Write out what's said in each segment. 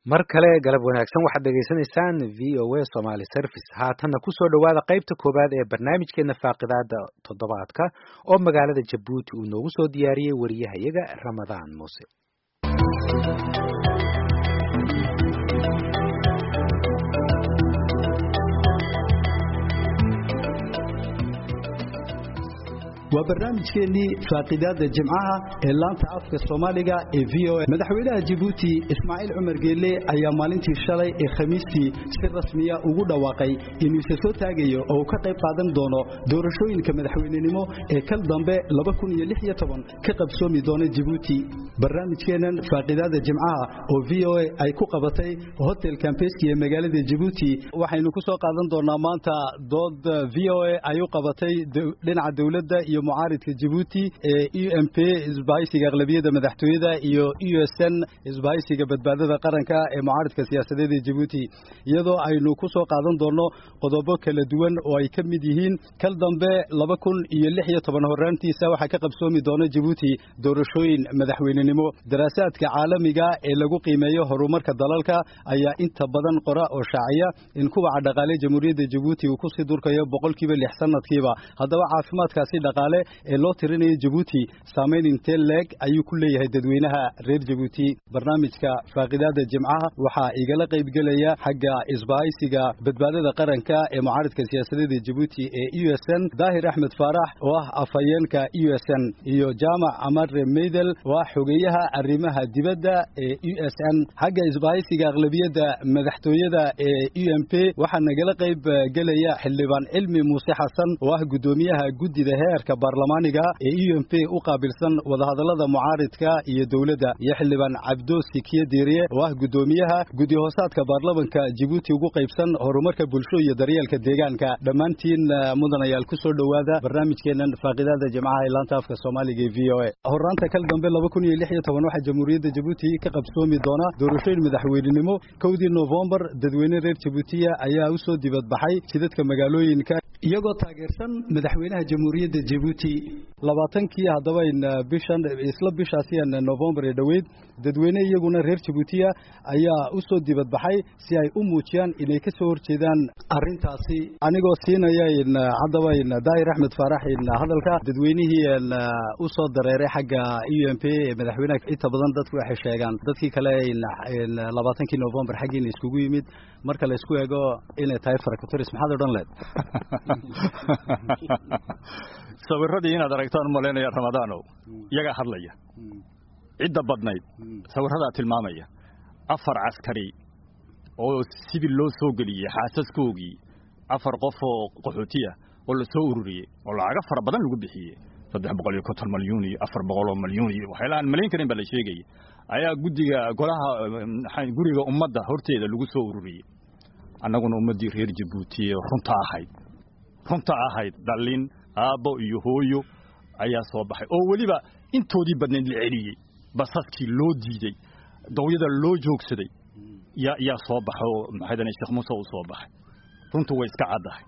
mar kale galab wanaagsan waxaad dhegaysanaysaan v o a somaly service haatanna kusoo dhowaada qaybta koowaad ee barnaamijkeena faaqidaada toddobaadka oo magaalada jabuuti uu noogu soo diyaariyey wariyahayaga ramadaan muuse waa barnaamijkeennii faaqidaada jimcaha ee laanta afka soomaaliga ee v o a madaxweynaha jabuuti ismaaciil cumar geelle ayaa maalintii shalay ee khamiistii si rasmiya ugu dhawaaqay inuu isa soo taagayo oo uu ka qayb qaadan doono doorashooyinka madaxweynenimo ee kal dambe ka qabsoomi doona jabuuti barnaamijkeennan faaqidaada jimcaha oo v o a ay ku qabatay hotel kambeski ee magaalada jabuuti waxaynu ku soo qaadan doonaa maanta dood v o a ay u qabatay dhinaca dowladda iyo mucaaridka jabuuti ee u m p isbahaysiga aqlabiyadda madaxtooyada iyo u s n isbahaysiga badbaadada qaranka ee mucaaridka siyaasadeed ee jabuuti iyadoo aynu ku soo qaadan doonno qodobo kala duwan oo ay ka mid yihiin kal dambe laba kun iyo lix iyo toban horraantiisa waxaa ka qabsoomi doona jabuuti doorashooyin madaxweynenimo daraasaadka caalamiga ee lagu qiimeeyo horumarka dalalka ayaa inta badan qora oo shaaciya in kubaca dhaqaale jamhuuriyadda jabuuti uu kusii durkayo boqolkiiba lix sanadkiiba haddaba caafimaadkaasi dhaqaale ee loo tirinayo jabuuti saamayn intee leeg ayuu ku leeyahay dadweynaha reer jabuuti barnaamijka faaqidaada jimcaha waxaa igala qaybgelaya xagga isbahaysiga badbaadada qaranka ee mucaaridka siyaasadeed ee jabuuti ee u s n daahir axmed faarax oo ah afhayeenka u s n iyo jaamac amare meydel oo ah xogeeyaha arrimaha dibadda ee u s n xagga isbahaysiga aqlabiyadda madaxtooyada ee u m p waxaa nagala qayb gelaya xildhibaan cilmi muuse xasan oo ah guddoomiyaha guddida heerka baarlamaaniga ee u m p u qaabilsan wadahadallada mucaaridka iyo dowladda iyo xildhibaan cabdo sikiye diiriye oo ah guddoomiyaha guddi hoosaadka baarlamanka jabuuti ugu qaybsan horumarka bulsho iyo daryeelka deegaanka dhammaantiin mudanayaal ku soo dhowaada barnaamijkeennan faaqidaada jimcaha ee laanta afka soomaaliga ee v o a horraanta kal dambe laba kun iyo lix iyo toban waxaa jamhuuriyadda jabuuti ka qabsoomi doona doorashooyin madaxweynenimo kowdii nofembar dadweyne reer jabuutiya ayaa u soo dibadbaxay jidadka magaalooyinka iyagoo taageersan madaxweynaha jamhuuriyadda jabuuti labaatankii haddaba bishan isla bishaasiyan novembar ee dhoweyd dadweyne iyaguna reer jabuutiya ayaa u soo dibadbaxay si ay u muujiyaan inay ka soo horjeedaan arrintaasi anigoo siinaya haddaba daahir axmed faarax hadalka dadweynihii u soo dareeray xagga u m p ee madaxweynaha inta badan dadku waxay sheegaan dadkii kale labaatankii novembar xaggiina iskugu yimid marka la isku eego inay tahay faracatoris maxaad odhan leed sawiradii inaad aragtaan malaynaya ramadaanow iyagaa hadlaya cidda badnayd sawiradaa tilmaamaya afar caskari oo sibil loo soo geliyey xaasaskoogii afar qof oo qaxootiya oo la soo ururiyey oo lacago fara badan lagu bixiyey saddex boqol iyo konton malyuun iyo afar boqol oo malyuun iyo waxyaala aan malayn karin baa la sheegaya ayaa guddiga golaha guriga ummadda horteeda lagu soo ururiyey annaguna ummaddii reer jabuuti ee runta ahayd runta ahayd dhallin aabbo iyo hooyo ayaa soo baxay oo weliba intoodii badnayd la celiyey basaskii loo diidey dawyada loo joogsaday yaa yaa soo baxay oo maxaydane sheekh muuse uu soo baxay runtu way iska caddahay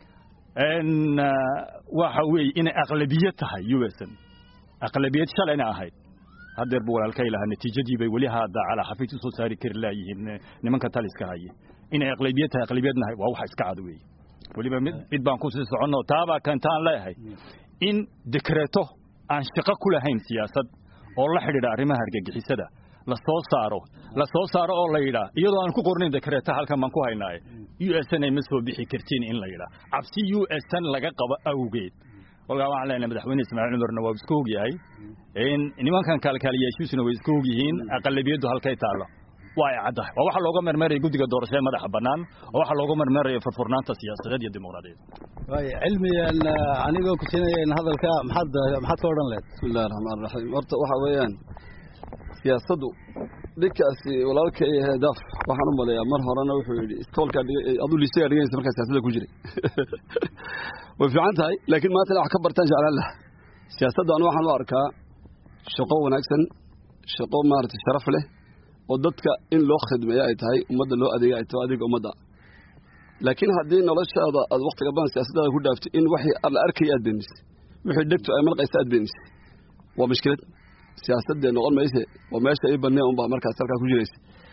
waxa weeye inay aqlabiyad tahay u s n aqlabiyad shalayna ahayd haddeer buu walaalkay lahaa natiijadii bay weli hadda calaa xafiid u soo saari kari laayihiin nimanka taliska haye inay aqlabiyad tahay aqlabiyadnahay waa waxa iska cad weeye weliba mid mid baan ku sii soconno taabaa kantaan leeyahay in dekreeto aan shaqo ku lahayn siyaasad oo la xidhiidha arrimaha argagixisada la soo saaro la soo saaro oo la yidhaa iyadoo aan ku qornayn dekreeta halkan baan ku haynaaye u s n ay ma soo bixi kartiin in la yidhaa cabsi u s n laga qabo awgeed kolkaa waxaan leenahay madaxweyne ismaaciil cumarna waa iska ogyahay in nimankan kaalkaaliyaashiisuna way iska ogyihiin aqalabiyaddu halkay taallo waa ay caddahay waa waxa looga mermeeraya guddiga doorashada madaxa bannaan oo waxa looga mermeeraya furfurnaanta siyaasadeed iyo dimuqraadiyaed waay cilmigan anigoo ku siinaya in hadalka maxaad maxaad ka odhan lehed bismillahi raxmaan raxiim horta waxa weeyaan siyaasaddu dhinkaasi walaalkay heedaaf waxaan u maleeyaa mar horena wuxuu yidhi iskoolkaa aduu liisagaa dhiganaysa markaa siyaasadda ku jiray way fiican tahay laakiin maanta ina wax ka bartaan jeclaan laha siyaasadda anu waxaan u arkaa shaqo wanaagsan shaqo maaragtay sharaf leh oo dadka in loo khidmeeyo ay tahay ummadda loo adeega ay tahay adeega ummadda laakiin haddii noloshaada aad waktiga badan siyaasaddaada ku dhaaftay in waxii la arkaya aad beenisay wixii dhegtu ay malqaysa aad beenisay waa mushkilad siyaasadee noqon mayse waa meesha ii banee unbaa markaas halkaa ku jiraysa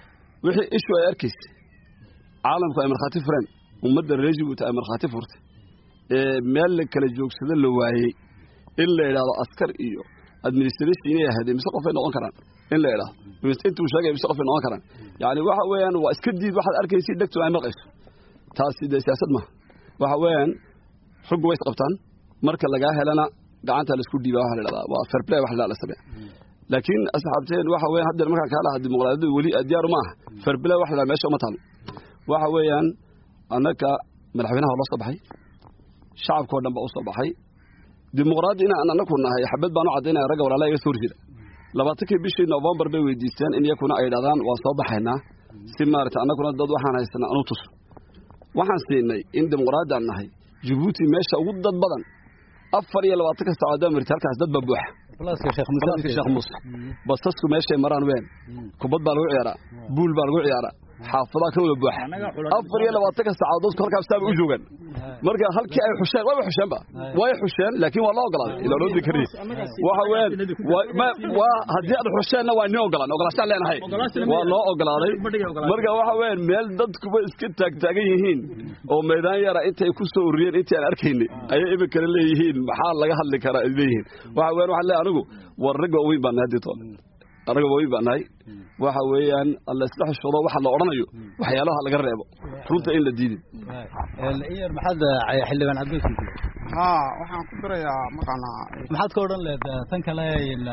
wixii ishu ay arkaysa caalamku ay markhaati fureen ummadda reer jabuuti ay markhaati furtay ee meel la kala joogsado la waayey in la idhaahdo askar iyo administration inay ahaadeen mise qofay noqon karaan in la idhaahdo intuu sheegay mise qofay noqon karaan yacni waxa weeyaan waa iska diid waxaad arkaysa dhegtu ay maqayso taasi dee siyaasad maaha waxa weeyaan ruggu way isqabtaan marka lagaa helana gacanta laisku dhiiba waxa la idhahdaa waa fair play wax la la sameeya laakiin asxaabteen waxa weeyaan haddeer markaan kaa lahaa dimuqraadiyadu weli diyaaru ma aha fair play wax la idhahdaa meesha uma taalo waxa weeyaan annaka madaxweynaha loo soo baxay shacabkao dhan baa u soo baxay dimuqraadi inaan anaku nahay xabad baan u caddaynaya ragga walaalaha iga soo horjeeda labaatankii bishii novembar bay weydiisteen in iyakuna ay dhahdaan waan soo baxaynaa si maarata annaguna dad waxaan haysanaa anu tuso waxaan siinay in dimuqraadi aan nahay jabuuti meesha ugu dad badan afar iyo labaatanka saacadood marti halkaas dad baa buuxa balaaska sheekh balaaska sheekh muuse basasku meeshay maraan ween kubad baa lagu ciyaaraa buul baa lagu ciyaaraa xaafadaha ka wada buuxa afar iyo labaatanka saacadood dadku halkaas saaba u joogaan marka halkii ay xusheen way xusheenba way xusheen laakiin waa loo ogolaaday ilaa loo dikari waxa weeyaan waa haddii aad xusheenna waa nin ogolaan ogolaashaan leenahay waa loo ogolaaday marka waxa weeyaan meel dadkuba iska taagtaagan yihiin oo meydaan yara intay ku soo ururiyeen intii aan arkaynay ayay iminkana leeyihiin maxaa laga hadli karaa ay leeyihiin waxa weeyaan waxaan leeyahay anigu war rag waaweyn baan nahay haddii toole anaga waaweyn baan nahay waxa weeyaan alla isla xishoodo waxa la odhanayo waxyaalaha laga reebo runta in la diidin iyar maxaad xildhibaan cabdilki haa waxaan ku dirayaa maqanaa maxaad ka odhan leed tan kale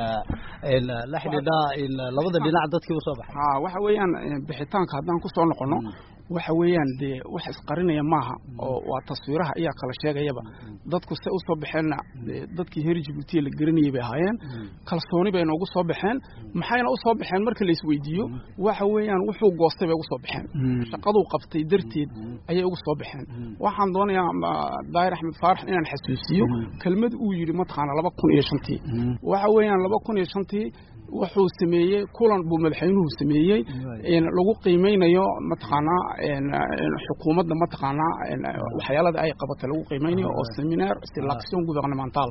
la xidhiidha labada dhinac dadkii u soo baxay haa waxa weeyaan bixitaanka haddaan ku soo noqono waxa weeyaan dee wax isqarinaya maaha oo waa taswiiraha ayaa kala sheegayaba dadku se usoo baxeenna dadkii heer jabuutiya la garanayay bay ahaayeen kalsooni bay noogu soo baxeen maxayna usoo baxeen marka la isweydiiyo waxa weeyaan wuxuu goostay bay ugu soo baxeen shaqaduu qabtay darteed ayay ugu soo baxeen waxaan doonayaa daahir axmed faarax inaan xasuusiyo kelmad uu yidhi mataqaana laba kun iyo shantii waxa weeyaan laba kun iyo shantii wuxuu sameeyey kulan buu madaxweynuhu sameeyey lagu qiimeynayo mataqaanaa xukuumadda mataqaanaa waxyaalada ay qabatay lagu qiimeynayo oo seminar selection gouvernemental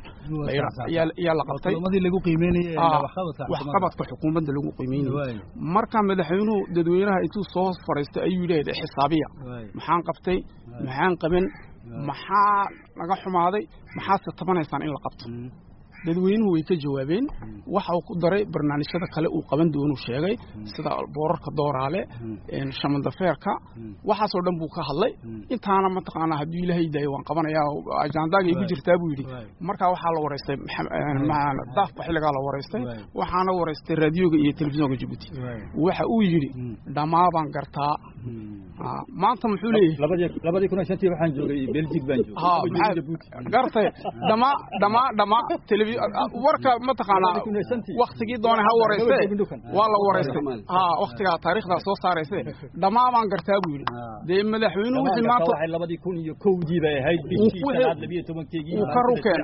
ayaa la qabtay lagu qiimeynayay waxqabadka xukuumadda lagu qiimeynayo marka madaxweynuhu dadweynaha intuu soo fadhiistay ayuu yidhaahda xisaabiya maxaan qabtay maxaan qaban maxaa laga xumaaday maxaadse tabanaysaan in la qabto dadweynuhu way ka jawaabeen waxa uu ku daray barnaamijyada kale uu qaban doonuu sheegay sida boorarka dooraale shamandafeerka waxaasoo dhan buu ka hadlay intaana mataqaanaa hadduu ilaahay daayo waan qabanayaa ajaandaaga igu jirtaa buu yidhi markaa waxaa la waraystay daafka xilligaa la waraystay waxaana waraystay raadiyoga iyo telefisonka jabuuti waxa uu yidhi dhammaa baan gartaa maanta muxuu leeyahay labadii kun iyo shantii waxaan joogay belgic baan joogay gartay dhamaa dhamaa dhamaa warka mataqaanaa waktigii doonay ha warayste waa la waraystay ha waktigaa taariikhdaa soo saarayse dhammaa baan gartaa buu yidhi dee madaxweynuhu wixii maanta labadii kun iyo kowdii bay ahayd bishii shanaad labiyo tobankeegii uu ka rukeen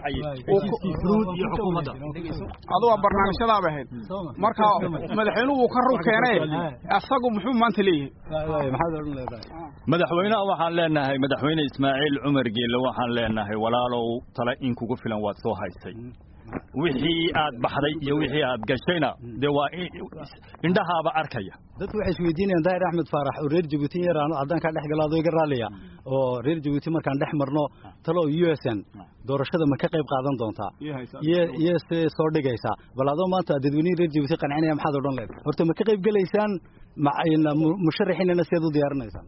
iyo xukuumadda adu waa barnaamijyadaaba ahayd marka madaxweynuhu wuu ka rukeenee asagu muxuu maanta leeyahay madaxweynaha waxaan leenahay madaxweyne ismaaciil cumar geelle waxaan leenahay walaalow tale in kugu filan waad soo haysay wixii aad baxday iyo wixii aad gashayna dee waa indhahaaba arkaya dadku waxay isweydiinayaan daahir axmed faarax oo reer jabuuti yar haddaan kaa dhex galaado iga raaliya oo reer jabuuti markaan dhex marno talo u s n doorashada ma ka qayb qaadan doontaa iyo se soo dhigaysaa bal adoo maanta dadweynihii reer jabuuti qancinaya maxaad odhan leed horta ma ka qayb gelaysaan musharaxiinana seed u diyaarinaysaan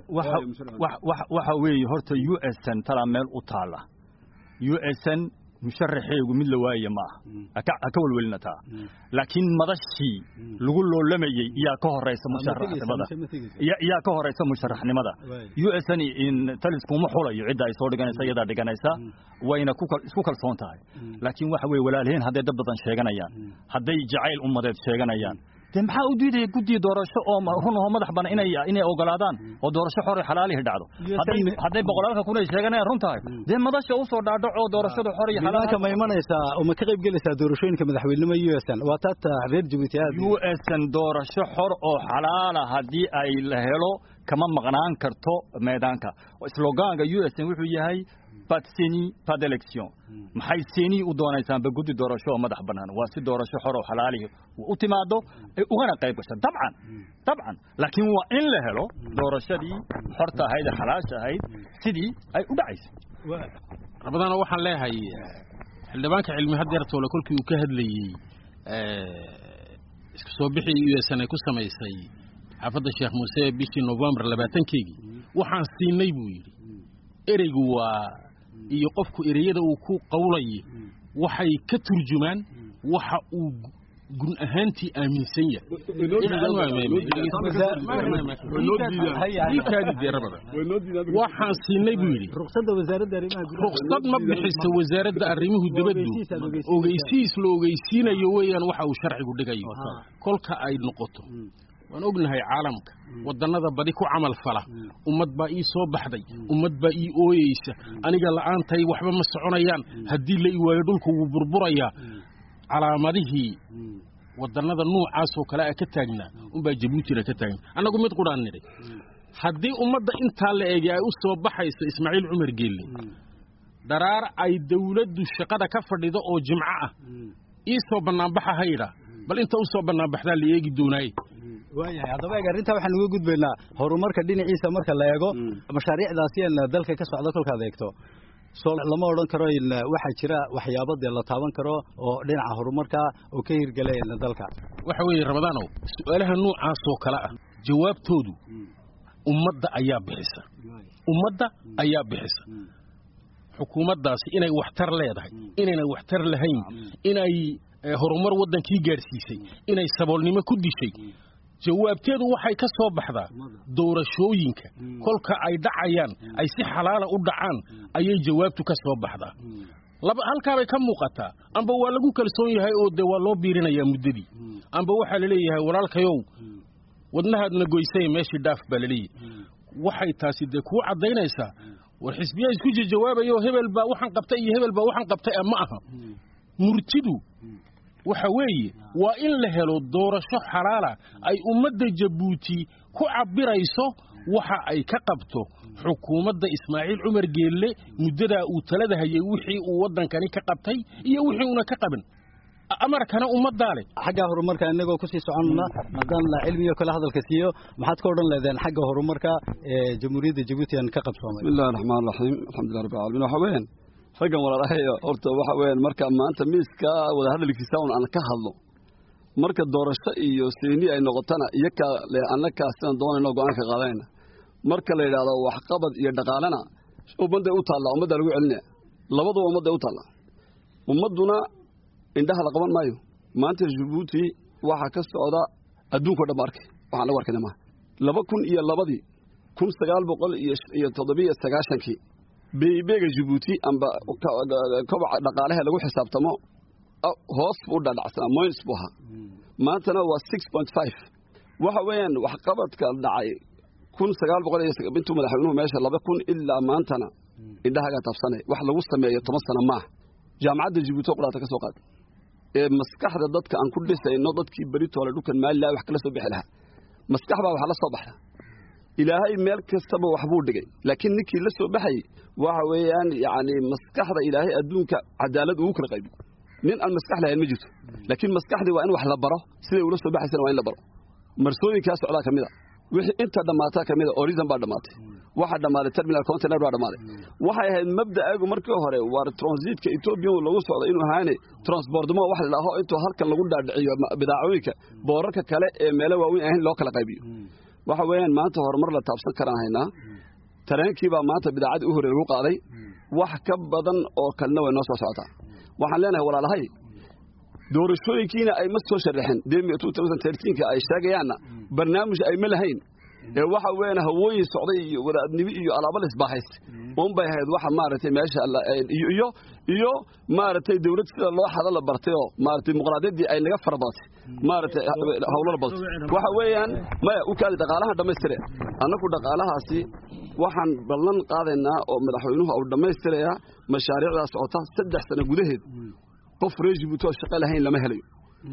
waxa weeye horta u s n talaa meel u taala u s n musharaxeegu mid la waaya ma aha ha ka welwelina taa laakiin madashii lagu loolamayey iyaa ka horeysa musharaxnimada iyaa ka horeysa musharaxnimada u s n taliskuma xulayo cidda ay soo dhiganaysa iyadaa dhiganaysa wayna isku kalsoon tahay laakiin waxa weye walaalheen hadday dad badan sheeganayaan hadday jacayl ummadeed sheeganayaan dee maxaa u diidaya guddiga doorasho oo run oo madax banan inay inay ogolaadaan oo doorasho xor xalaalihi dhacdo hadday boqolaalka kun ay sheeganayaan run tahay dee madasha usoo dhaadhaco doorashada xor iyo xalaalka ma imanaysaa oo ma ka qayb gelaysaa doorashooyinka madaxweynenimo u s n waa taata reer jabuuti aad u s n doorasho xor oo xalaala haddii ay la helo kama maqnaan karto meedaanka slogaanka u s n wuxuu yahay pas de seni pas d'élection maxay seni u doonaysaanba guddi doorasho oo madax bannaan waa si doorasho xor oo xalaalihi u timaado ay ugana qayb gasho dabcan dabcan laakiin waa in la helo doorashadii xorta ahayd ee xalaasha ahayd sidii ay u dhacaysay rabadaana waxaan leeyahay xildhibaanka cilmi hadeertoole kolkii uu ka hadlayey isku soo bixii u s n ay ku samaysay xaafadda sheekh muuse bishii novembar labaatankeygii waxaan siinay buu yidhi ereygu waa iyo qofku ereyada uu ku qawlaye waxay ka turjumaan waxa uu gun ahaantii aaminsan yahay waxaan siinay buu yidhi ruksad ma bixiso wasaaradda arrimuhu dibaddu ogeysiis la ogeysiinayo weeyaan waxa uu sharcigu dhigayo kolka ay noqoto waan ognahay caalamka wadannada badi ku camal fala ummad baa ii soo baxday ummad baa ii ooyeysa aniga la'aantay waxba ma soconayaan haddii la iwaayo dhulku wuu burburayaa calaamadihii wadannada nuucaasoo kale a ka taagnaa unbaa jabuutina ka taagna annagu mid qudhaan nidhay haddii ummadda intaa la eegay ay u soo baxayso ismaaciil cumar geelle dharaar ay dawladdu shaqada ka fadhido oo jimco ah ii soo bannaanbaxa haydha bal inta u soo bannaanbaxdaa la eegi doonaaye waayahay haddaba eeg arrintaa waxaan uga gudbaynaa horumarka dhinaciisa marka la eego mashaariicdaasi een dalka ka socda kolkaad eegto soo lama odhan karo waxaa jira waxyaabo dee la taaban karo oo dhinaca horumarka oo ka hirgelay dalka waxa weeye ramadaanow su-aalaha noocaasoo kale ah jawaabtoodu ummadda ayaa bixisa ummadda ayaa bixisa xukuumaddaasi inay waxtar leedahay inaynan waxtar lahayn inay horumar waddankii gaadhsiisay inay saboolnimo ku dishay jawaabteedu waxay ka soo baxdaa doorashooyinka kolka ay dhacayaan ay si xalaala u dhacaan ayay jawaabtu ka soo baxdaa laba halkaabay ka muuqataa amba waa lagu kalsoon yahay oo dee waa loo biirinayaa muddadii amba waxaa la leeyahay walaalkayow wadnahaadna goysay meeshii dhaaf baa laleeyahy waxay taasi dee kuu caddaynaysaa war xisbiyaa isku jawaabayo hebel baa waxaan qabtay iyo hebel baa waxaan qabtay ma aha murtidu waxa weeye waa in la helo doorasho xalaala ay ummadda jabuuti ku cabbirayso waxa ay ka qabto xukuumadda ismaaciil cumar geelle muddadaa uu talada hayay wixii uu waddankani ka qabtay iyo wixii uuna ka qaban amarkana ummaddaa leh xagga horumarka inagoo kusii soconna haddaan cilmiyo kale hadalka siiyo maxaad ka odhan leedeen xagga horumarka ee jamhuuriyadda jabuuti aan ka qabsoomay bismillahi raxmaan raxiim alxamdulilah rabbi alamiin waxa weeyaan raggan walaalahayo horta waxa weeyaan marka maanta miiska wada hadalkiisa un aan ka hadlo marka doorasho iyo seeni ay noqotana iyakaa le annakaa sidaan doonayno go-aanka qaadanayna marka la yidhaahdo waxqabad iyo dhaqaalena ummadday u taallaa ummaddaa lagu celinaya labaduba ummadday u taallaa ummadduna indhaha la qaban maayo maanta jabuuti waxaa ka socda adduunko dhan ba arkay waxaan lagu arkayna maaha laba kun iyo labadii kun sagaal boqol iyo toddobiyo sagaashankii beebeega jabuuti amba kobaca dhaqaalaha lagu xisaabtamo hoos buu dhadhacsanaa moyns buu ahaa maantana waa six point five waxa weeyaan waxqabadka dhacay kun sagaal boqol iyo intuu madaxweynuhu meesha laba kun ilaa maantana indhahagaa taabsanay wax lagu sameeyo toban sano maaha jaamacadda jabuuti oo quraata ka soo qaad ee maskaxda dadka aan ku dhisayno dadkii beritoole dhulkan maalilaha wax kala soo bixi lahaa maskax baa wax la soo baxda ilaahay meel kastaba waxbuu dhigay laakiin ninkii la soo baxayey waxa weeyaan yacni maskaxda ilaahay adduunka cadaalad ugu kala qaybi nin aan maskax lahayn ma jirto laakiin maskaxdii waa in wax la baro siday ula soo baxaysana waa in la baro marsooyinkaa socdaa ka mid a wixii inta dhammaataa ka mid a horizon baa dhammaatay waxaa dhammaaday terminal container baa dhammaaday waxay ahayd mabda'aagu markii hore waar transitka etoobiya lagu socdo inuu ahaane transportmo wax la dhaho intuu halkan lagu dhaadhiciyo bidaacooyinka boorarka kale ee meelo waaweyn ahayn loo kala qaybiyo waxa weeyaan maanta horumar la taabsan karaan haynaa tareenkii baa maanta bidaacadii u hore lagu qaaday wax ka badan oo kalena way noo soo socotaa waxaan leenahay walaalahay doorashooyinkiina ay ma soo sharaxeen ka ay sheegayaanna barnaamij ay ma lahayn ee waxa weeyaan hawooyin socday iyo wadaadnimo iyo alaabo la isbaahayst un bay ahayd waxa maaragtay meesha iyo iyo maaragtay dawlad sida loo xada la bartay oo maaragtay dimuqraadiyaddii ay naga fara badatay maaragtay hawlo la badatay waxa weeyaan maya u kaadi dhaqaalahan dhammaystire annagu dhaqaalahaasi waxaan ballan qaadaynaa oo madaxweynuhu uu dhammaystirayaa mashaariicdaa socota saddex sano gudaheed qof reer jibuuti oo shaqo lahayn lama helayo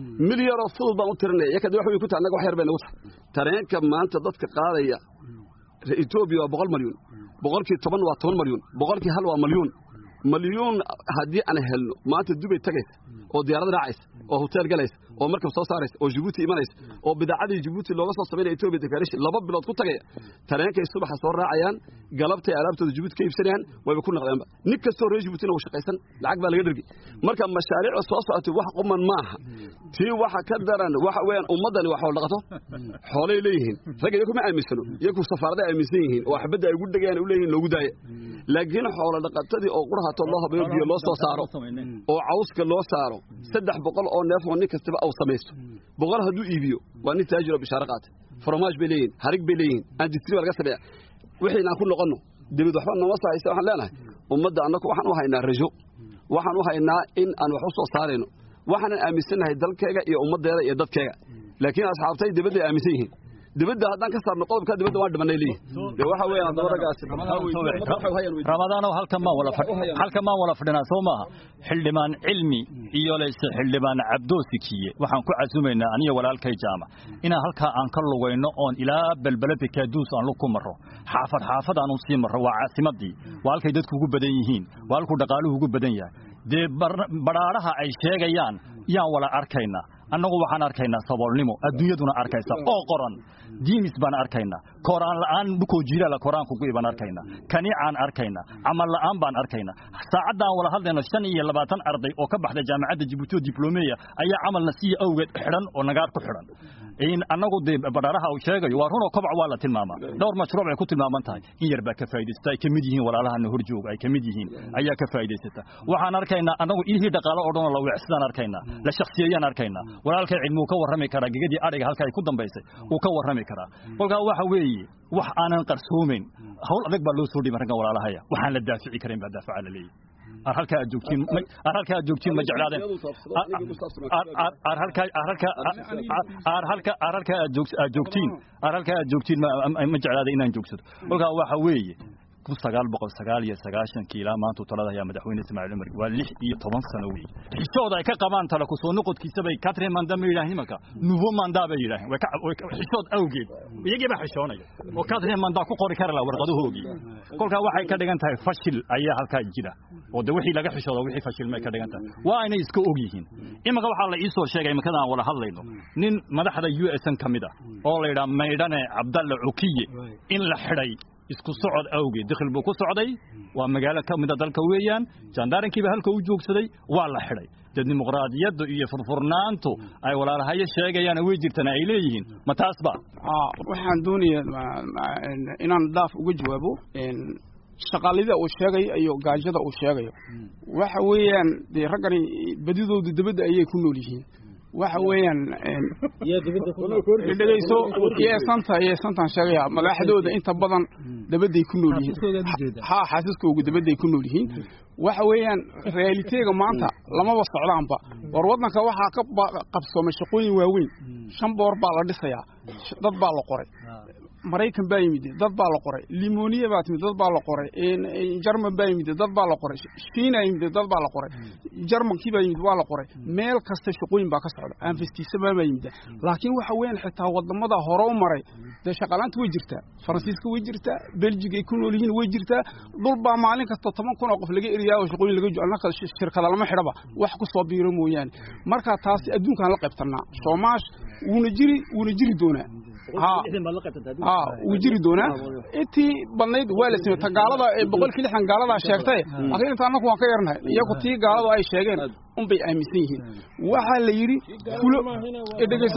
milyaroo fudud baan u tirinaya iyakadi wax way ku tahay annaga wax yar bay nagu tahay tareenka maanta dadka qaadaya etoobiya waa boqol malyuun boqolkii toban waa toban malyuun boqolkii hal waa malyuun malyuun haddii aan helno maanta dubay tagaysa oo diyaarad raacaysa oo hotel galaysa oo markab soo saaraysa oo jibuuti imanaysa oo bidaacadii jibuuti looga soo samaynaya etoobiya declaration laba bilood ku tagaya tareenkay subaxa soo raacayaan galabtay alaabtooda jibuuti ka iibsanayaan wayba ku naqdeenba nin kastoo reer jibuutina uu shaqaysan lacag baa laga dhergi marka mashaariicda soo socotay wax quman maaha tii waxa ka daran waxa weeyaan ummaddani waa xoolo dhaqato xoolay leeyihiin ragga iyaku ma aaminsano iyaku safaaraday aaminsan yihiin oo xabadda ay ugu dhegayaan u leeyihin loogu daaya laakiin xoolo dhaqatadii oo qurahato loo habayo biyo loo soo saaro oo cawska loo saaro saddex boqol oo neef oo nin kastaba aw samaysto boqol hadduu iibiyo waa nin taajiro bishaaro qaata fromaaj bay leeyihin harig bay leeyihin andistri baa laga sameeya wixiina aan ku noqonno dibid waxba nooma sahaysa waxaan leenahay ummadda annagu waxaan u haynaa rajo waxaan u haynaa in aan wax u soo saarayno waxaanan aaminsannahay dalkayga iyo ummaddeeda iyo dadkayga laakiin asxaabtay dibadday aaminsan yihiin dibadda haddaan ka saarno qodobka dibadda waa dhimanay leeyihin dee waxa weeyaan haddaba raggaasi ramadaanow halkan maan wala halkan maan wala fadhinaa soo maaha xildhibaan cilmi iyo layse xildhibaan cabdoosikiye waxaan ku casumaynaa aniyo walaalkay jaamac inaan halkaa aan ka lugayno oon ilaa belbelada kaaduus aan lug ku marro xaafad xaafad aan u sii marro waa caasimadii waa halkay dadku ugu badan yihiin waa halkuu dhaqaaluhu ugu badan yahay dee badhaadhaha ay sheegayaan yaan wala arkaynaa annagu waxaan arkaynaa saboolnimo adduunyaduna arkaysa oo qoran diimis baan arkaynaa kooraan la'aan dhukoo jiilaala koraanku gu'i baan arkaynaa kaniicaan arkaynaa camal la'aan baan arkaynaa saacaddaan wala hadlayno shan iyo labaatan arday oo ka baxda jaamacadda jibuuti oo diblomeya ayaa camalna siiya awgeed xidhan oo nagaar ku xidhan annagu dee badhaaraha uu sheegayo waa runoo kobac waa la tilmaamaa dhowr mashruuc ay ku tilmaaman tahay in yar baa ka faa'idaysata ay ka mid yihiin walaalahana horjoog ay ka mid yihiin ayaa ka faa'idaysata waxaan arkaynaa annagu ilihii dhaqaalo oo dhanoo la weecsidaan arkaynaa la shakhsiyeeyaan arkaynaa walaalkay cilmuu ka warrami karaa gegadii adhiga halka ay ku dambaysay wuu ka warrami karaa kolkaa waxa weeye wax aanan qarsoomayn hawl adag baa loo soo dhibay raggan walaalahaya waxaan la daafici karayn baa daafaca la leeyahy ar halka aad joogtiin ar halka aad joogtiin ma jeclaadeen ar halka ar halka ar halka ar halka aad joogtiin ar halka aad joogtiin ma jeclaadeen inaan joogsado kolkaa waxa weeye kun sagaal boqol sagaal iyo sagaashankii ilaa maanta talada ayaa madaxweyne ismaaciil cumar waa lix iyo toban sano weeye xishooda ay ka qabaan tale ku soo noqodkiisa bay katrin manda ma yidhahin imanka nouveau mandat bay yidhaaheen xishood awgeed iyagii baa xishoonaya oo katrin manda ku qori kara laha warqadahoogii kolkaa waxay ka dhigan tahay fashil ayaa halkaa jira oo de wixii laga xishooda wixii fashil may ka dhigan tahay waa inay iska og yihiin imanka waxaa la iisoo sheegay imankada aan wala hadlayno nin madaxda u s n ka mid ah oo la yidhaha maydhane cabdalle cukiye in la xidhay isku socod awgeed dakhil buu ku socday waa magaalo ka mida dalka weeyaan jandarankiiba halka u joogsaday waa la xidhay dee dimuqraadiyadda iyo furfurnaantu ay walaalahayo sheegayaan way jirtana ay leeyihiin ma taasba waxaan doonayaa inaan daaf uga jawaabo shaqaalida uu sheegayo iyo gaajada uu sheegayo waxa weeyaan dee raggani badidoodu dabadda ayay ku nool yihiin waxa weeyaan dhegeyso yeesanta yeesantaan sheegaya madaxdooda inta badan dabaday ku nool yihiin ha xaasiskoogu dabaday ku nool yihiin waxa weeyaan reaaliteega maanta lamaba socdaanba war waddanka waxaa ka qabsoomay shaqooyin waaweyn shan boor baa la dhisayaa dad baa la qoray maraykan baa yimid dad baa la qoray limoniya baa timid dad baa la qoray jarman baa yimid dad baa la qoray shiina yimid dad baa la qoray jarmankii baa yimid waa la qoray meel kasta shaqooyin baa ka socda anfestiisaba baa yimid laakiin waxa weeyaan xitaa wadamada hore u maray dee shaqalaanta way jirtaa faransiiska way jirtaa beljiga ay ku nool yihiin way jirtaa dhul baa maalin kasta toban kun oo qof laga eriyaa oo shaqooyin laga annaka shirkada lama xidhaba wax ku soo biiro mooyaane marka taasi adduunkaan la qaybtanaa soomaash wuuna jiri wuuna jiri doonaa ha wuu jiri doonaa intii badnayd waa la samey ta gaalada ee boqolkii lixdan gaaladaa sheegtay laakiin inta annaku waan ka yarnahay iyagu tii gaaladu ay sheegeen unbay aaminsan yihiin waxaa la yidhi fulo dhegeyso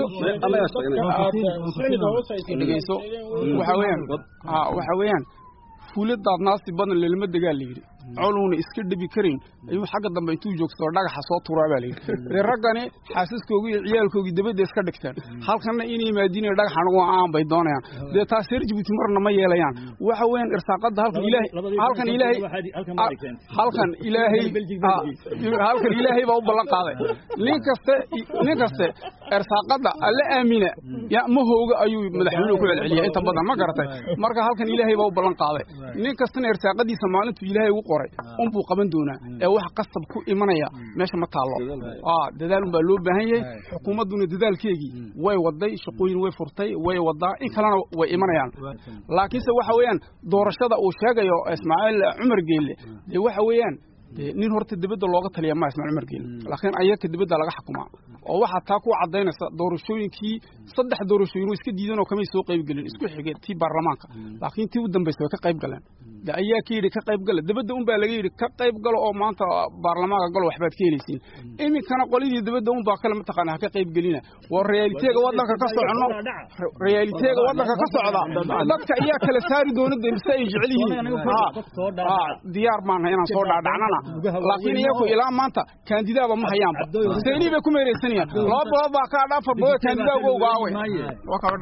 dhegeyso waxa weeyaan ha waxa weeyaan fulo daadnaasti badan lelama degaa la yidhi coluuna iska dhebi karin ayuu xagga dambe intuu joogsadoo dhagaxa soo turaa baa layidhi dee raggani xaasaskoogii iyo ciyaalkoogii dabadda iska dhigteen halkanna inay maadiinaya dhagax anagu aan bay doonayaan dee taas reer jibuuti marna ma yeelayaan waxa weeyaan irsaaqadda halkan ilaahay halkan ilaahay halkan ilaahay halkan ilaahay baa u ballan qaaday nin kaste nin kaste irsaaqadda alla aamina ya ma hooga ayuu madaxweynuhu ku celceliyaa inta badan ma garatay marka halkan ilaahay baa u ballan qaaday nin kastana irsaaqadiisa maalintuu ilaahay ugu qoray unbuu qaban doonaa ee wax qasab ku imanaya meesha ma taallo dadaal unbaa loo baahan yahay xukuumadduna dadaalkeegii way waday shaqooyin way furtay way wadaa in kalena way imanayaan laakiinse waxa weeyaan doorashada uu sheegayo ismaaciil cumar geelle dee waxa weeyaan nin horta dibadda looga taliya ma ismaciil cumar geelle laakiin ayaka dibadda laga xukumaa oo waxaa taa ku cadaynaysa doorashooyinkii saddex doorashooyin iska diidan oo kamay soo qayb gelin isku xigay tii baarlamaanka laakiin tii u dambaysa way ka qayb galeen de ayaa ka yidhi ka qayb gala dibadda un baa laga yidhi ka qayb galo oo maanta baarlamaanka galo waxbaad ka helaysiin iminkana qoladii dibadda un baa kale mataqaana ha ka qayb gelina waa reaaliteega waddanka ka socono reaaliteega waddanka ka socda dadka ayaa kala saari doona de mise ay jecel yihiin diyaar maana inaan soo dhaadhacnana laakiin iyaku ilaa maanta kaandidaaba ma hayaanba seenii bay ku meereysanayaan laba boqol baa kaa dhaafar boqol kaandidaa uga ogaawe waa kala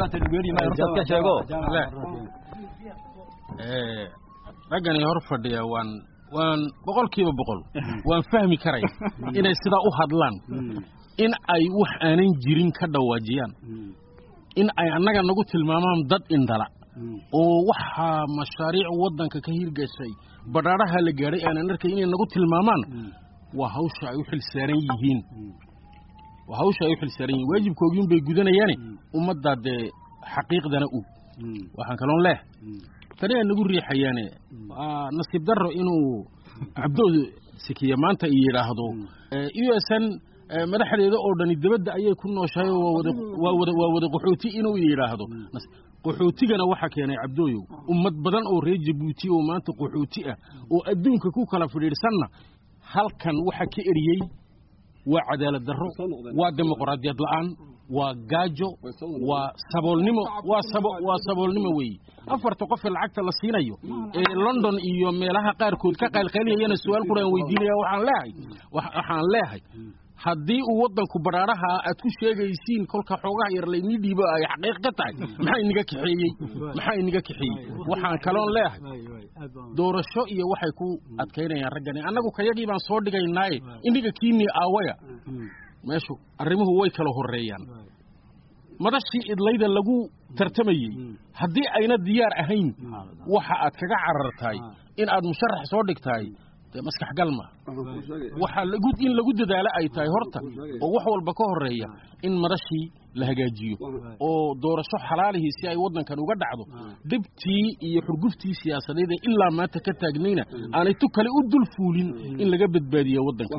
raggani hor fadhiya waan waan boqolkiiba boqol waan fahmi karaya inay sidaa u hadlaan in ay wax aanan jirin ka dhawaajiyaan in ay annaga nagu tilmaamaan dad indhala oo waxaa mashaariic waddanka ka hirgashay badhaadhaha la gaadhay aanan arkay inay nagu tilmaamaan waa hawsha ay u xil saaran yihiin waa hawsha ay u xil saaran yihiin waajibkoogiin bay gudanayaane ummaddaa dee xaqiiqdana u waxaan kaloon leeh tani ay nagu riixayaane nasiib darro inuu cabdooda sikiya maanta i yidhaahdo u s n madaxdeeda oo dhani dibadda ayay ku nooshahay waa wada waa wada qaxooti inuu yidhaahdo qaxootigana waxaa keenay cabdooyow ummad badan oo reer jabuuti oo maanta qaxooti ah oo adduunka ku kala fidhiidhsanna halkan waxa ka eriyey waa cadaalad darro waa dimuqraadiyad la'aan waa gaajo waa saboolnimo waa sabo waa saboolnimo weeye afarta qofee lacagta la siinayo ee london iyo meelaha qaarkood ka qaylqayliyayana su-aal quraan weydiinaya waxaan leehay waxaan leehay haddii uu waddanku badhaadhaha aad ku sheegaysiin kolka xoogaha yar laynii dhiibo ay xaqiiq ka tahay maxaa inaga kaxeeyey maxaa inaga kaxeeyey waxaan kaloon leehay doorasho iyo waxay ku adkaynayaan raggani annagu kayagii baan soo dhigaynaaye indhiga kiinii aawaya meeshu arrimuhu way kala horreeyaan madashii idlayda lagu tartamayey haddii ayna diyaar ahayn waxa aad kaga carartahay in aad musharax soo dhigtahay dee maskax galma waxaa in lagu dadaalo ay tahay horta oo wax walba ka horreeya in madashii la hagaajiyo oo doorasho xalaalihii si ay waddankan uga dhacdo dhibtii iyo xurguftii siyaasadeed ee ilaa maanta ka taagnayna aanay tu kale u dul fuulin in laga badbaadiyo waddanka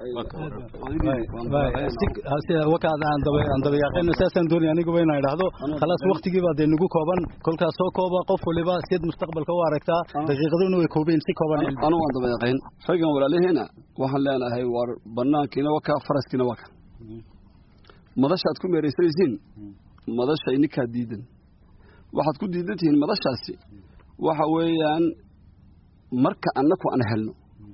weeyaan dabayaaqayna saasaan doonaya aniguba inaan idhaahdo khalaas waktigii baa dee nagu kooban kolkaas soo kooba qof waliba siad mustaqbalka u aragtaa daqiiqaduna way koobeen si kooban anu waan dabayaqayn raggan walaalihiina waxaan leenahay war banaankiina wakaa faraskiina waka madasha aad ku meeraysanaysiin madasha ininkaa diidan waxaad ku diidan tihiin madashaasi waxa weeyaan marka annaku aan helno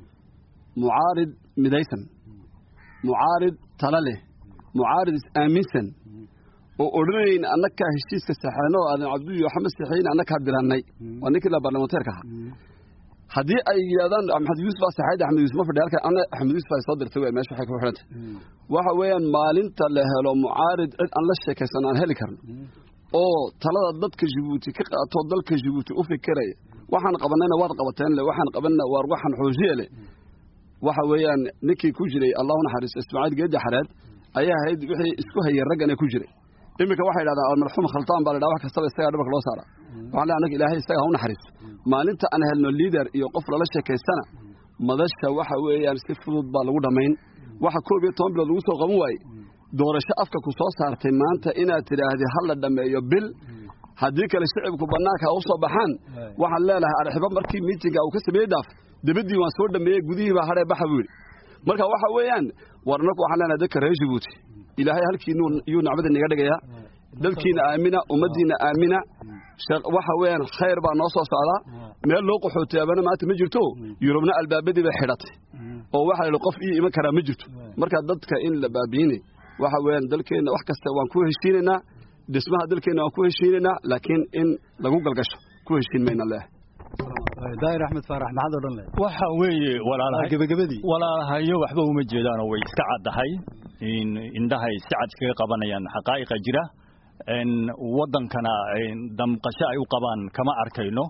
mucaarid midaysan mucaarid tala leh mucaarid is-aaminsan oo odhanayn annakaa heshiiska saxeeno oo aadan cabduyi waxama saxeyn annakaa dirannay waa ninkii la baarlamaanteerka ahaa haddii ay yidhahdaan axmed yuusuf baa saxayd axmed yuusuf ma fadhi halkan ana axmed yuusuf ay soo dirtay wey meesha waxay ku xidhantay waxa weeyaan maalinta la helo mucaarid cid aan la sheekaysan aan heli karno oo talada dadka jibuuti ka qaato dalka jibuuti u fikiraya waxaan qabanayna waad qabateen le waxaan qabanna waar waxaan xoojiye leh waxa weeyaan ninkii ku jiray allahu naxariisto ismaaciil geedi xareed ayaa ahayd wixii isku hayay raggana ku jiray iminka waxay yidhahdaan almarxuum khaltaan baa la yidhaha wax kastaba isagaa dhabarka loo saara waxaan leeyahay annaga ilaahay isaga ha u naxariisto maalinta aan helno liader iyo qof lala sheekaystana madasha waxa weeyaan si fudud baa lagu dhammayn waxa koob iyo toban bilood lagu soo qaban waaye doorasho afka ku soo saartay maanta inaad tidhaahdid ha la dhammeeyo bil haddii kale shicibku bannaanka ha u soo baxaan waxaan leenahay arxibo markii miitinga uu ka sameeyey daaf dabaddii waan soo dhammeeyey gudihii baa hadhee baxa buu yidhi marka waxa weeyaan war annagu waxaan leenahay dadka reer jibuuti ilaahay halkii yuu nacbada naga dhigayaa dadkiina aamina ummaddiina aamina waxa weeyaan khayr baa noo soo socdaa meel loo qaxootiyaabana maanta ma jirto yurubna albaabadii bay xidhatay oo waxa la qof ii iman karaa ma jirto marka dadka in la baabiinay waxa weeyaan dalkeenna wax kasta waan ku heshiinaynaa dhismaha dalkeenna waan ku heshiinaynaa laakiin in lagu galgasho ku heshiin mayna leehay daahir axmed faarax maxaad odhan lehed waxa weeye walaalahay gebagabadii walaalahayo waxba uma jeedaanoo way iska caddahay indhahay si cad iskaga qabanayaan xaqaa'iqa jira waddankana damqasho ay u qabaan kama arkayno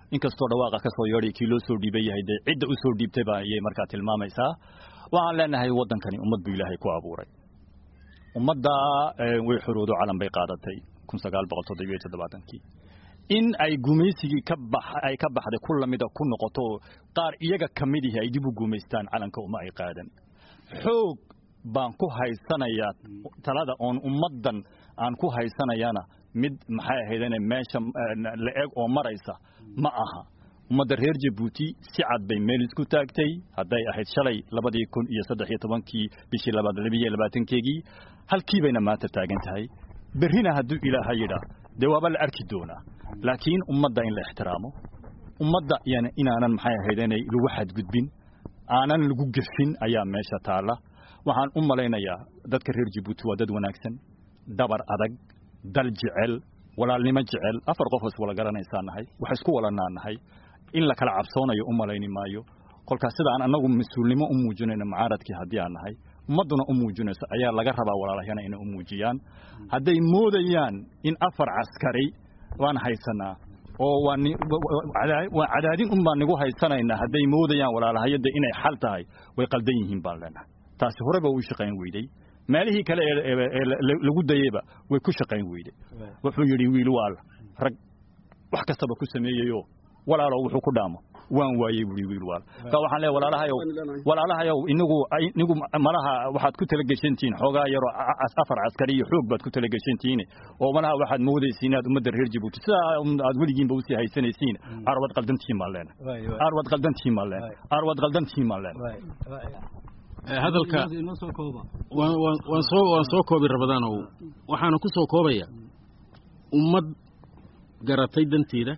inkastoo dhawaaqa ka soo yeedhay kii loo soo dhiibay yahay dee cidda u soo dhiibtay baa ayay markaa tilmaamaysaa waxaan leenahay waddankani ummad buu ilaahay ku abuuray ummadda way xoroodo calan bay qaadatay kun sagaal boqol toddobiyo iyo toddobaatankii in ay gumaysigii ka bax ay ka baxday ku lamida ku noqoto qaar iyaga ka mid ihi ay dib u gumaystaan calanka uma ay qaadan xoog baan ku haysanayaa talada oon ummaddan aan ku haysanayana mid maxay ahaydane meesha la eg oo maraysa ma aha ummadda reer jabuuti si cad bay meel isku taagtay hadday ahayd shalay labadii kun iyo saddex iyo tobankii bishii labaad labiyo labaatankeegii halkii bayna maanta taagan tahay berrina hadduu ilaaha yidhaa dee waaba la arki doonaa laakiin ummadda in la ixtiraamo ummadda yani inaanan maxay ahaydene lagu xadgudbin aanan lagu gefin ayaa meesha taalla waxaan u malaynayaa dadka reer jabuuti waa dad wanaagsan dabar adag dal jecel walaalnimo jecel afar qof is wala garanaysaa nahay wax isku walanaa nahay in la kala cabsoonayo u malayni maayo kolkaas sida aan annagu mas-uulnimo u muujinayno mucaaradkii haddii aan nahay ummadduna u muujinayso ayaa laga rabaa walaalahayana inay u muujiyaan hadday moodayaan in afar caskari waan haysanaa oo waa cadaadin un baan nigu haysanaynaa hadday moodayaan walaalahayada inay xal tahay way qaldan yihiin baan leenahay taasi horeba uu shaqayn weyday meelihii kale ee lagu dayeyba way ku shaqayn weyday wuxuu yidhi wiil waal rag wax kastaba ku sameeyeyo walaalo wuxuu ku dhaamo waan waayey buuri wiil waal ka waxaan leeyahay walaalahayow walaalahayow inagu inagu malaha waxaad ku tala geshantihiin xoogaa yaroo afar caskari iyo xoog baad ku tala geshantihiin oo malaha waxaad moodaysiin inaad ummadda reer jabuuti sidaa aad weligiinba usii haysanaysiin arwad qaldantihiin baan leenahay arwad qaldantihiin baan leenahay arwad qaldantihiin baan leenahay hadalka waan soo waan soo koobi rabadaanow waxaana ku soo koobaya ummad garatay danteeda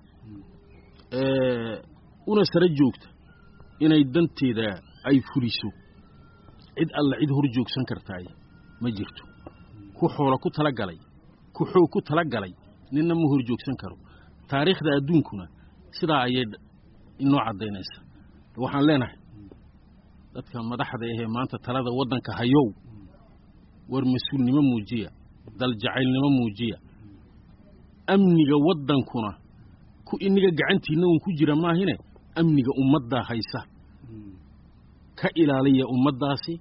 una sara joogta inay danteeda ay fuliso cid alla cid hor joogsan kartaay ma jirto ku xoola ku tala galay ku xoog ku tala galay ninna ma hor joogsan karo taariikhda adduunkuna sidaa ayay inoo caddaynaysa waxaan leenahay dadka madaxda ahee maanta talada waddanka hayow war mas-uulnimo muujiya daljacaylnimo muujiya amniga waddankuna ku iniga gacantiinna uun ku jira maahine amniga ummaddaa haysa ka ilaaliya ummaddaasi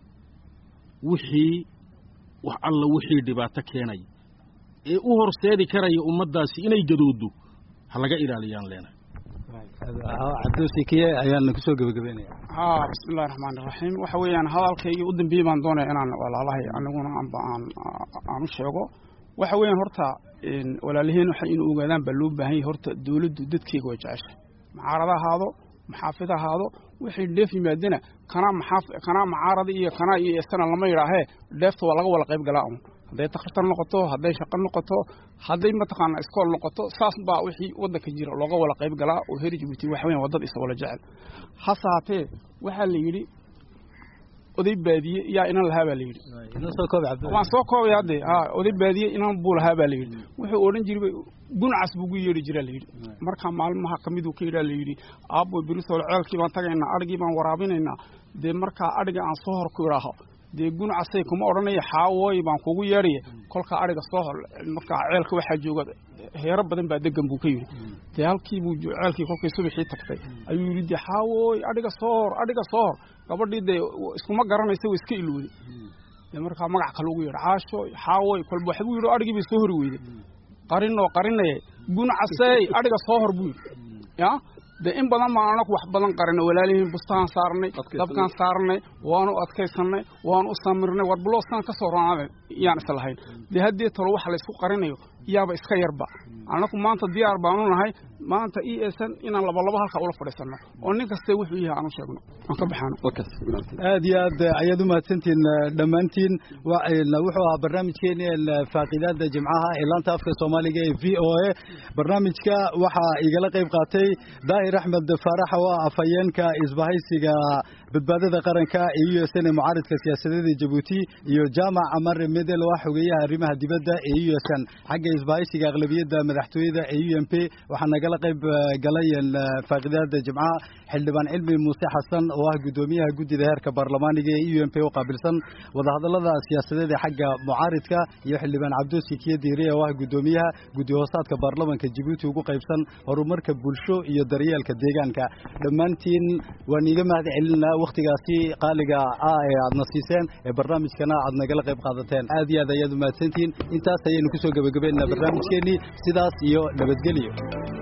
wixii wax alla wixii dhibaato keenaya ee u horseedi karaya ummaddaasi inay gadoodo ha laga ilaaliyaan leenahay cabdulsikiye ayaan kusoo gebagabeynaya haa bismillahi raxmaani raxiim waxa weeyaan hadalkaygii u dambeeyey baan doonaya inaan walaalahay aniguna anba aan aan u sheego waxa weeyaan horta walaalaheen waxa inuu ogaadaan baa loo baahan yahay horta dawladdu dadkeega way jeceshay mucaarada ahaado maxaafid ahaado wixii dheef yimaadana kanaa maxaaf kanaa mucaarada iyo kanaa iyo sana lama yidhaahee dheefta waa laga wada qayb galaa un hadday takhtar noqoto hadday shaqo noqoto hadday mataqaana iskool noqoto saas baa wixii waddanka jira looga wada qayb galaa oo reer jabuuti waxa weeyaan waa dad isa wala jecel hase haatee waxaa la yidhi oday baadiye yaa inan lahaa baa la yidhi waan soo koobay hadde ha oday baadiye inan buu lahaa baa la yidhi wuxuu odhan jiray guncas buu gu yeedhi jiraa la yidhi marka maalmaha ka miduu ka yidhaa la yidhi aabboy berisol ceelkii baan tagaynaa adhigii baan waraabinaynaa dee markaa adhiga aan soo hor ku idhaaho dee guncasay kuma odhanaya xaawooy baan kugu yeedhaya kolkaa adhiga soo hor markaa ceelka waxaa jooga heero badan baa degan buu ka yidhi dee halkii buu ceelkii kolkii subaxii tagtay ayuu yidhi dee xaawooy adhiga soo hor adhiga soo hor gabadhii dee iskuma garanaysa way iska ilowday dee markaa magac kale ugu yeedha caasho xaawooy kolba waxbuu yidhi adhigii bay soo hori weyday qarinoo qarinaye guncasey adhiga soo hor buu yidhi ya dee in badan baan anaku wax badan qarina walaalihiin bustaan saarnay dabkaan saarnay waanu adkaysanay waanu u samirnay war bulooskaan ka soo roonaaday yaan islahayn dee haddii talo waxa laysku qarinayo yaaba iska yarba anaku maanta diyaar baanu nahay maanta i esan inaan labalabo halkaa ula fadhiisano oo nin kaste wuxuu yahay aan u sheegno aan ka baxaano aad iyo aad ayaad u mahadsantihiin dhammaantiin wuxuu ahaa barnaamijkeeni faaqidaada jimcaha ee laanta afka soomaaliga ee v o a barnaamijka waxaa igala qayb qaatay daahir axmed faarax oo ah afhayeenka isbahaysiga badbaadada qaranka ee u s n ee mucaaridka siyaasadeed ee jabuuti iyo jaamac amare medel oo ah xogeeyaha arrimaha dibadda ee u s n xagga isbaahaysiga aqlabiyadda madaxtooyada ee u m p waxaa nagala qayb galay faaqidaada jimcaha xildhibaan cilmi muuse xasan oo ah guddoomiyaha guddida heerka baarlamaaniga ee u m p u qaabilsan wadahadallada siyaasadeed ee xagga mucaaridka iyo xildhibaan cabdoosi kiyo diire oo ah guddoomiyaha guddi hoosaadka baarlamanka jabuuti ugu qaybsan horumarka bulsho iyo daryeelka deegaanka dhammaantiin waan iiga mahad celinaa wakhtigaasi qaaliga ah ee aadna siiseen ee barnaamijkana aad nagala qayb qaadateen aad iyo aad ayaad umahadsantihiin intaas ayaynu kusoo gebagabeynaa barnaamijkeennii sidaas iyo nabadgelyo